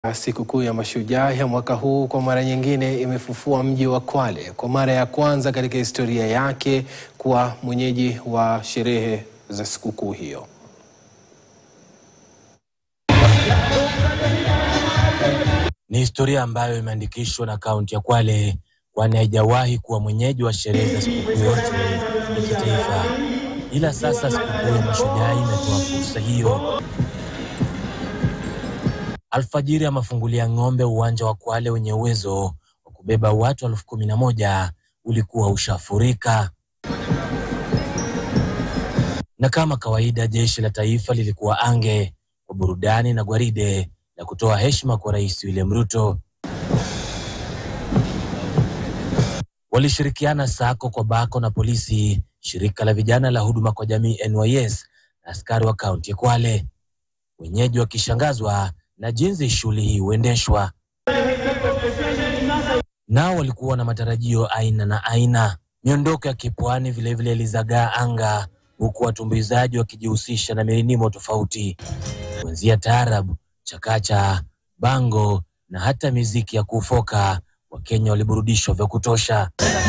Sikukuu ya Mashujaa ya mwaka huu kwa mara nyingine imefufua mji wa Kwale kwa mara ya kwanza katika historia yake kuwa mwenyeji wa sherehe za sikukuu hiyo. Ni historia ambayo imeandikishwa na kaunti ya Kwale kwani haijawahi kuwa mwenyeji wa sherehe za sikukuu yote ya kitaifa, ila sasa sikukuu ya Mashujaa imetoa fursa hiyo. Alfajiri ya mafungulia ng'ombe uwanja wa Kwale wenye uwezo wa kubeba watu elfu kumi na moja ulikuwa ushafurika, na kama kawaida jeshi la taifa lilikuwa ange kwa burudani na gwaride la kutoa heshima kwa Rais William Ruto. Walishirikiana sako kwa bako na polisi, shirika la vijana la huduma kwa jamii NYS na askari wa kaunti ya Kwale, wenyeji wakishangazwa na jinsi shughuli hii huendeshwa. Nao walikuwa na matarajio aina na aina. Miondoko ya kipwani vilevile ilizagaa anga, huku watumbuizaji wakijihusisha na mirinimo tofauti, kuanzia taarab, chakacha, bango na hata miziki ya kufoka. Wakenya waliburudishwa vya kutosha.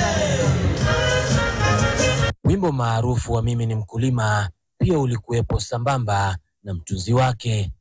Wimbo maarufu wa mimi ni mkulima pia ulikuwepo sambamba na mtunzi wake.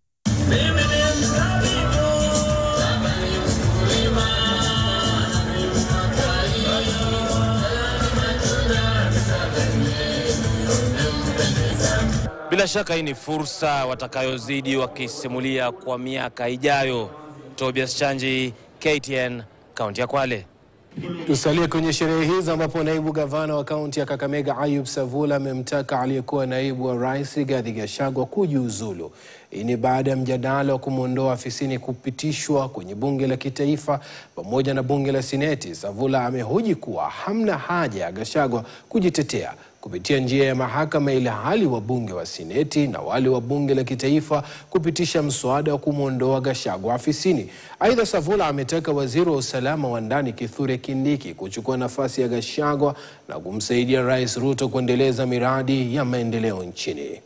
Bila shaka hii ni fursa watakayozidi wakisimulia kwa miaka ijayo. Tobias Chanji, KTN, kaunti ya Kwale. Tusalie kwenye sherehe hizi ambapo naibu gavana wa kaunti ya Kakamega Ayub Savula amemtaka aliyekuwa naibu wa rais Rigathi Gachagua kujiuzulu. Hii ni baada ya mjadala wa kumwondoa afisini kupitishwa kwenye bunge la kitaifa pamoja na bunge la seneti. Savula amehoji kuwa hamna haja ya Gachagua kujitetea kupitia njia ya mahakama, ili hali wabunge wa seneti na wale wa bunge la kitaifa kupitisha mswada wa kumwondoa Gachagua afisini. Aidha, Savula ametaka waziri wa usalama wa ndani Kithure Kindiki kuchukua nafasi ya Gachagua na kumsaidia Rais Ruto kuendeleza miradi ya maendeleo nchini.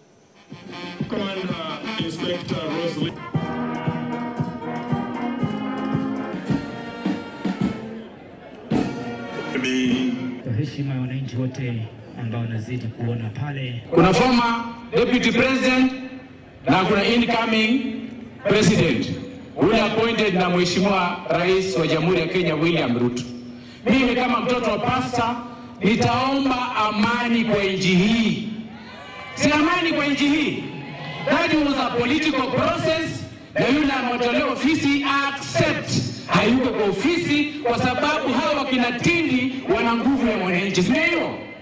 Kwa heshima ya wananchi wote ambao wanazidi kuona pale, kuna former deputy president na kuna incoming president ule appointed na mheshimiwa rais wa jamhuri ya Kenya William Ruto. Mimi kama mtoto wa pasta nitaomba amani kwa nchi hii, si amani kwa nchi hii. That was a political process, na yule ametolewa ofisi accept hayuko kwa ofisi kwa sababu hawa wakina Tindi wana nguvu ya mwananchi, si ndio hiyo?